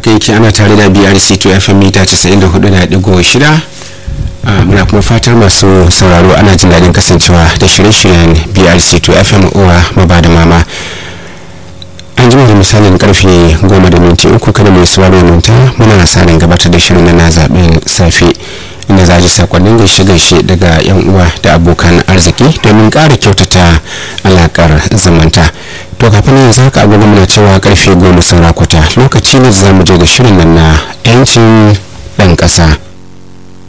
haka yake ana tare da brc to fm mita 94.6 muna kuma fatar masu sauraro ana jin daɗin kasancewa da shirye-shiryen brc to fm uwa maba da mama an jima da misalin karfe goma da minti uku kada mai sauraro manta muna sa ran gabatar da shirin na zaben safe inda za ji sakonnin gaishe-gaishe daga yan uwa da abokan arziki domin ƙara kyautata alakar zamanta to kafin yanzu haka agogo muna cewa karfe goma saura kwata lokaci ne za mu je ga shirin nan na 'yancin ɗan ƙasa